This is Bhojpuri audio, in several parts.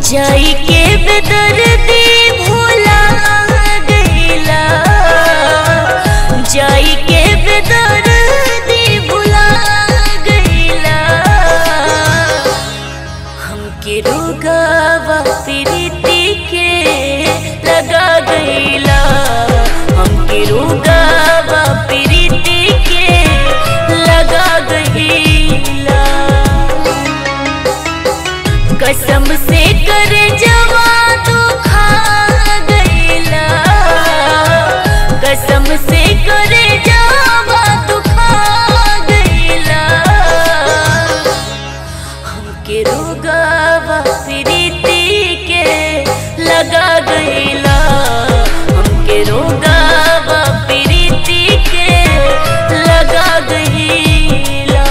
जाई के बेदर्दी भोला गईला जाई के बेदर्दी भोला गईला हमके रोगावा प्रीति के लगा गईला हमके रोगावा प्रीति के लगा गईला कसम से कर जवा तू खा गईला कसम से कर जवा तू खा गईला हमके रोगावा प्रीति के लगा गईला हमके रोगावा प्रीति के लगा गईला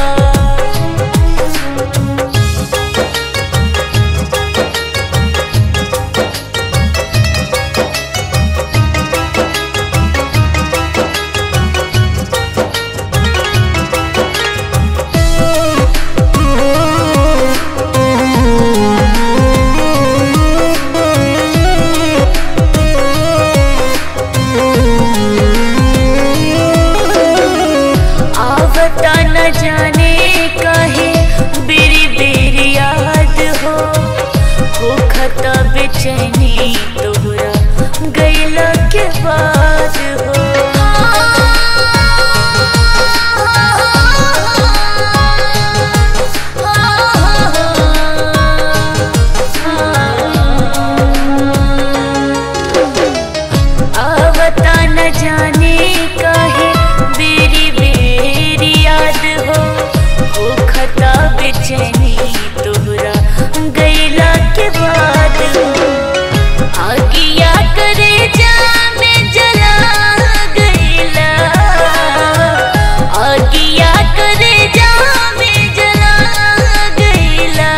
आवता न जाने काहे बेरी बेरी याद हो हो खता बेचैनी तोहरा गैला के बाद हो आवता न जाने काहे बेरी बेरी याद हो हो खता बेचैनी तोहरा गैला के बाद हो आगिया करे जा में जला गैला आगिया करे जा में जला गैला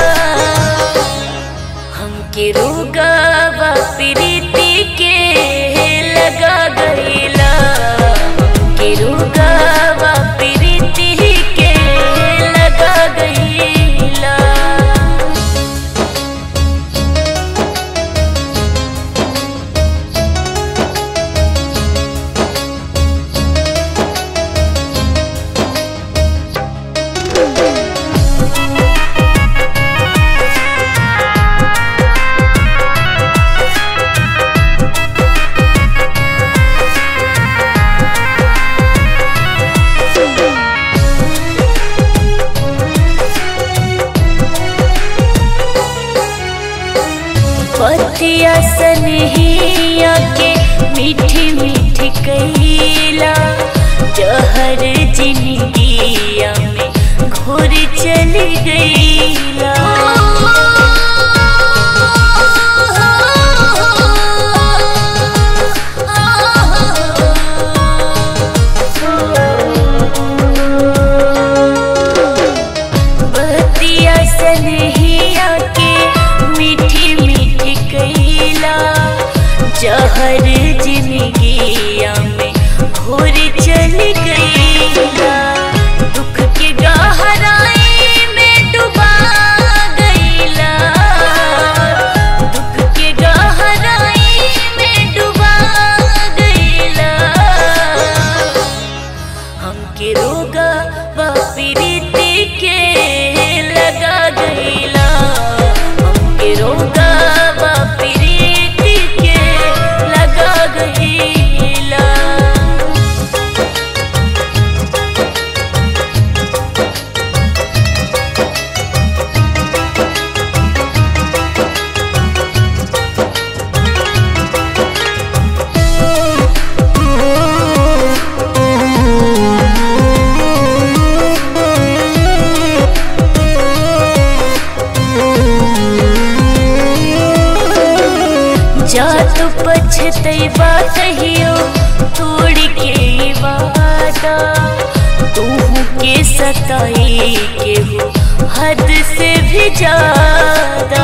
हमके रोगावा प्रीति के लगा गईला हमके रोगावा प्रीति के लगा गईला पतिया सनहिया के मीठी मीठी कैला जहर जिंदगिया में घोर चल गईला बतिया सनहिया के मीठी मीठी कैला जहर जिंदगिया में घोर चल गईला दुख के गहराई में डुबा गईला दुख के गहराई में डुबा गईला हमके रोगा प्रीति के लगा गईला हमके रोगा प्रीति के लगा गईला जा तो पछतैबा कहियो तोड़ के ई वादा तू के सताई के हो हद से भी ज्यादा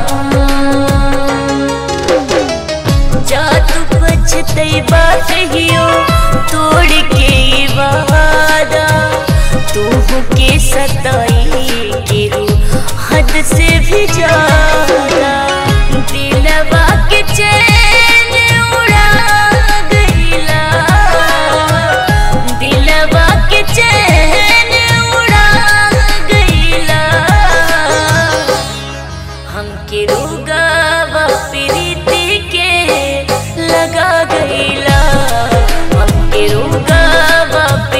जा तू पछतैबा कहियो सताई केहू हद से भी ज्यादा दिलवा के चैन उड़ा गईला दिलवा के चैन उड़ा गईला हमके रोगावा प्रीति के लगा गईला हमके रोगावा